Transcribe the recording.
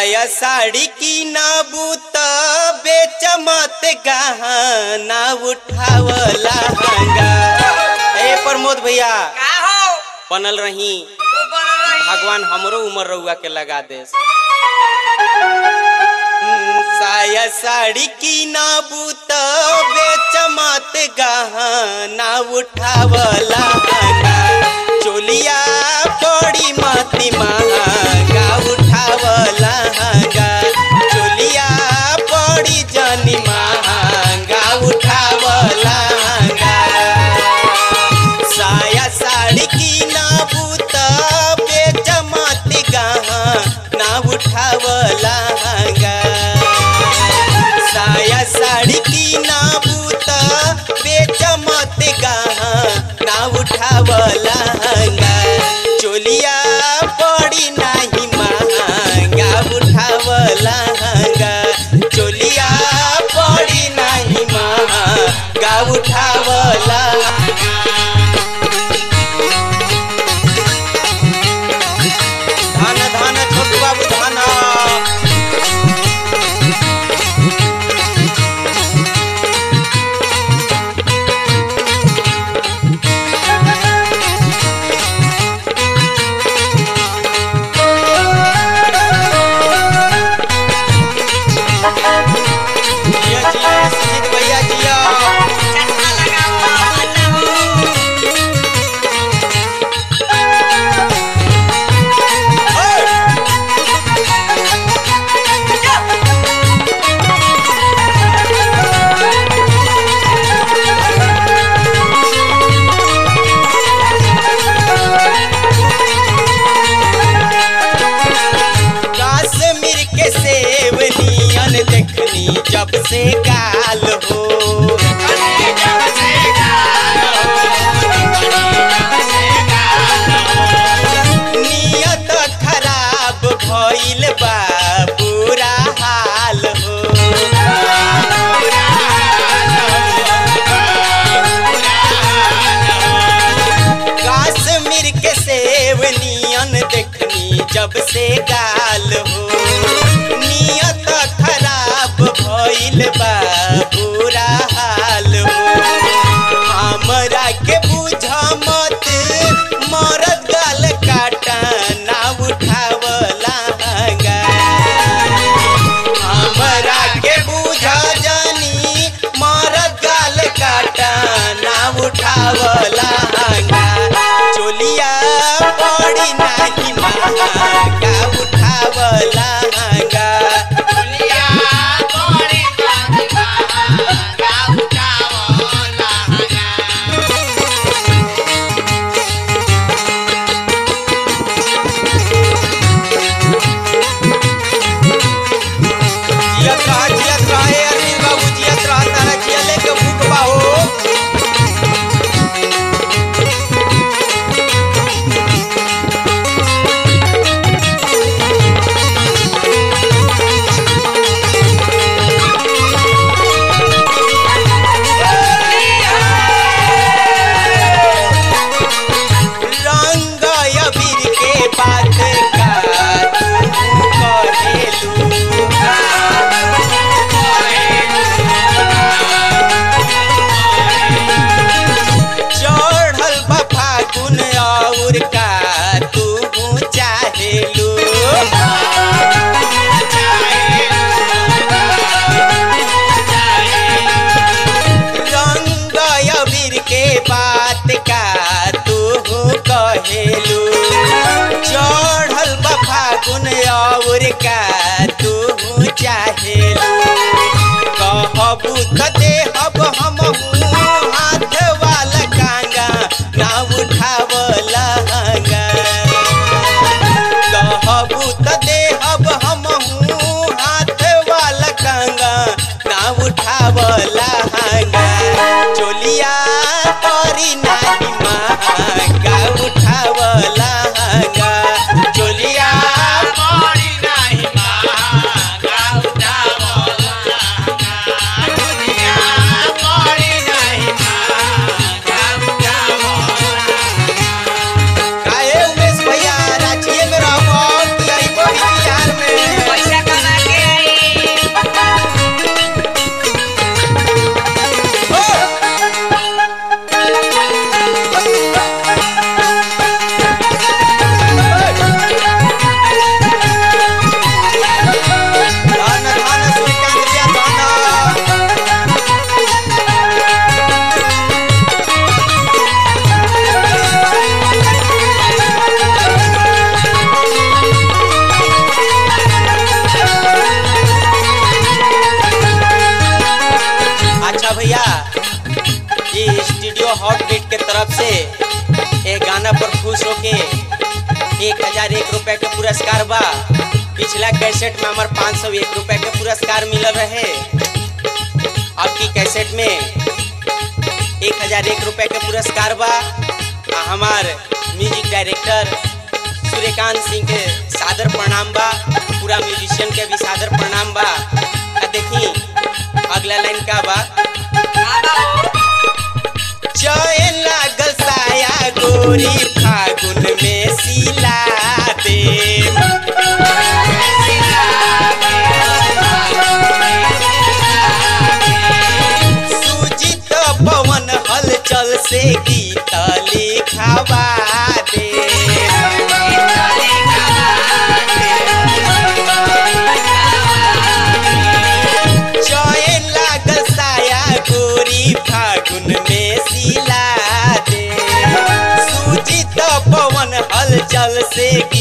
साया साड़ी की नाबू त बेच मत गहना उठावला हंगा ए प्रमोद भैया का हो बनल रही तू बन रही भगवान हमरो उम्र रउआ के लगा दे साया साड़ी की नाबू त बेच मत गहना उठावला हंगा चोलिया बड़ी मती महंगा उठावला हंगा चोलिया बड़ी जनी महंगा उठावला हंगा साया साड़ी की नाबू त बेच मत गहा ना उठावला हंगा साया साड़ी की नाबू त बेच मत गहा ना उठावला हंगा चोलिया बड़ी नाही महंगा उठावला हंगा चोलिया बड़ी नाही महंगा उठावला धान धान छोटू बाबू धान जिया जिया सुजीत भैया जिया चश्मा लगाओ बच्चा हो काश्मीर के सेब नियन देखनी जब से गाल हो नियत खराब भइल बा बुरा हाल हो काश्मीर के सेब नियन देखनी जब से गाल हो नियत खराब भइल बा बुरा हाल हो हमरा के बुझ मत मरद गाल काटा ना उठावला हंगा हमरा के बुझ जानी मरद गाल काटा ना उठावला हंगा चोलिया बड़ी नाही महंगा उठावला गाना पर खुश होके एक हजार एक रुपए के पुरस्कार बा पिछला कैसेट में हमार पाँच सौ एक रुपए के पुरस्कार मिलल रहे अब की कैसेट में एक हजार एक रुपए के पुरस्कार बा आ हमार म्यूजिक डायरेक्टर सूर्यकांत सिंह के सादर प्रणाम बा पूरा म्यूजिशियन के भी सादर प्रणाम बा आ देखी अगला लाइन का बा चैन लागल साया गोरी फागुन में सिला दे सुजित पवन हलचल से गीत लिखावा दे चैन लागल साया गोरी फागुन में सिला दे सुजित पवन हलचल से